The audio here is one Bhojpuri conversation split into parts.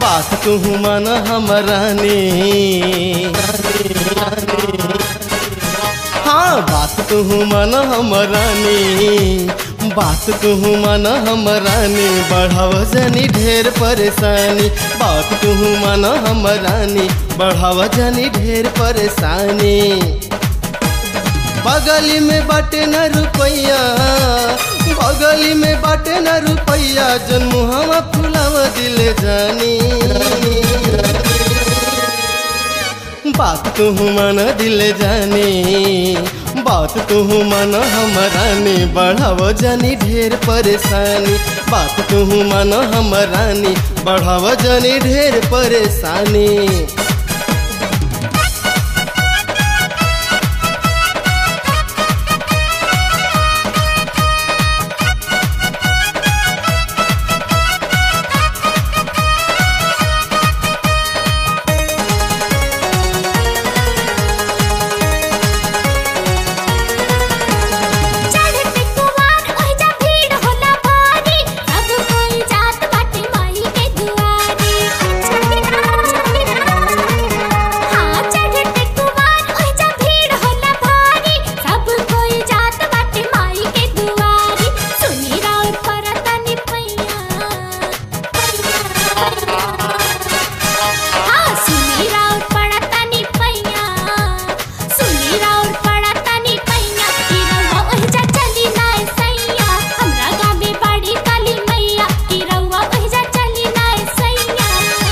बात तू मन हमरानी हाँ बात तू मन हमरानी बात तू मन हमरानी बढ़ाव जनी ढेर परेशानी बात तू मन हमरानी बढ़ाव जनी ढेर परेशानी बगली में बाटे न रुपैया बगली में बाटे न रुपैया जन मुहवा फुलाव दिल जानी बात तू मन दिल जानी बात तू मन हमरानी बढ़ाव जानी ढेर परेशानी बात तू मन हमरानी बढ़ाव जानी ढेर परेशानी चढ़ते कुवार ओहिजा भीड़ होला भारी सब कोई जात बाटे माई के दुआरी हाँ चढ़ते कुवार ओहिजा भीड़ होला भारी सब कोई जात बाटे माई के दुआरी सुनी राउर परतनी पैया हाँ सुनी राउर पड़तनी पैया सुनी राउर पड़तनी पैया की रउआ ओहिजा चली नाय सैया हमरा गावे बाड़ी काली मैया की रउआ ओहिजा चली नाय सैया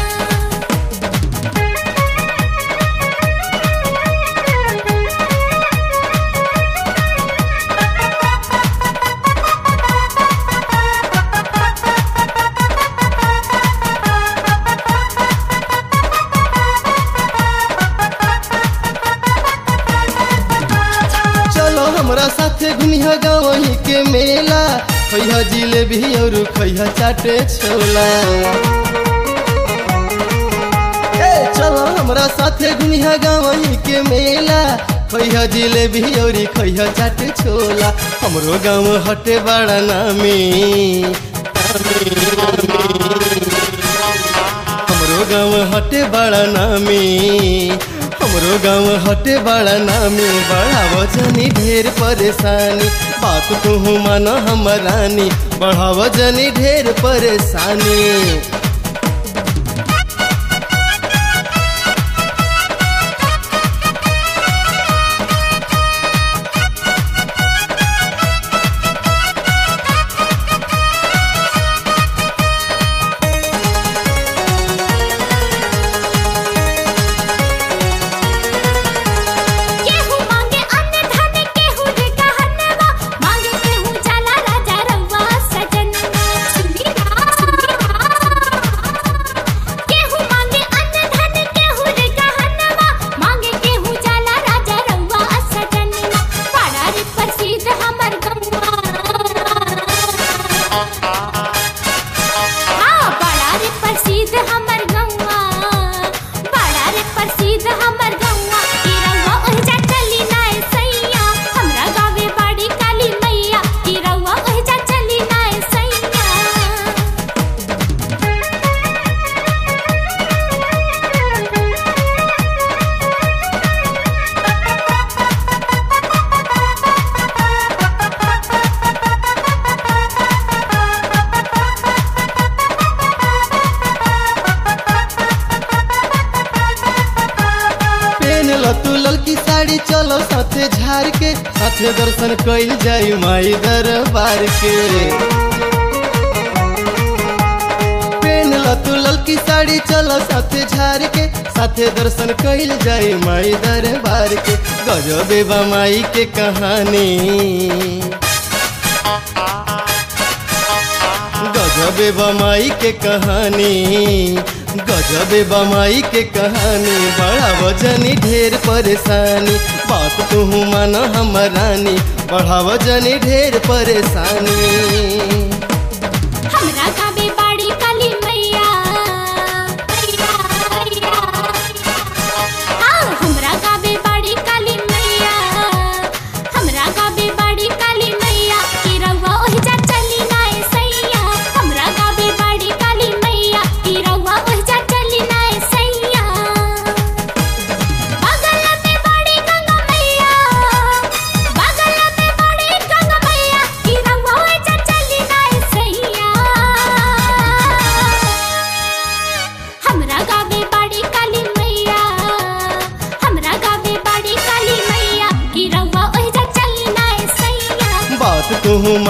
चलो हमरा साथे घुमिया गावही के मेला खैहा जिलेबी और खैहा चाटे छोला ए चलो हमरा साथे घुमिया गावही के मेला खैहा जिलेबी और खैहा चाटे छोला हमरो गाँव हटे बड़ा नामी हमरो गाँव हटे बड़ा नामी हमरो गाँव हटे बड़ा नामी बढ़ाव जनी ढेर परेशानी बात तू मन हमरानी बढ़ाव जनी ढेर परेशानी केहू मांगे अन्न धन केहू रे कहनवा मांगे केहू जाला राजा रउआ सजनवा सुनी ना सुनी ना केहू मांगे अन्न धन केहू रे कहनवा मांगे केहू जाला राजा रउआ सजनवा बड़ा रे प्रसिद्ध हमर गौवा हाँ बड़ा रे प्रसिद्ध हमर गौवा बड़ा रे प्रसिद्ध हमर गौवा की रउआ ओहिजा चली नाय सैया हमरा गावे बाड़ी काली मैया की रउआ ओहिजा चली नाय सैया पेन ल तू ललकी साड़ी चलो साथे झार के साथे दर्शन कइल जाई माई दरबार के पेन ल तू ललकी साड़ी चलो साथे झार के साथे दर्शन कइल जाई माई दरबार के गजबे बा माई के कहानी गजबे बमाई के कहानी गजबे बमाई के कहानी बड़ा वजनी ढेर परेशानी बात तू मन हमरानी बढ़ा वजनी ढेर परेशानी हमरा गावे बाड़ी काली मैया मैया मैया हाँ हमरा गावे बाड़ी काली मैया हमरा गावे बाड़ी काली मैया की रउआ ओहिजा चली नाय सैया हमरा गावे बाड़ी काली मैया की रउआ ओहिजा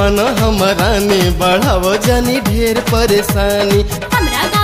मानो हमरानी बढ़ावो जानी ढेर परेशानी हमरा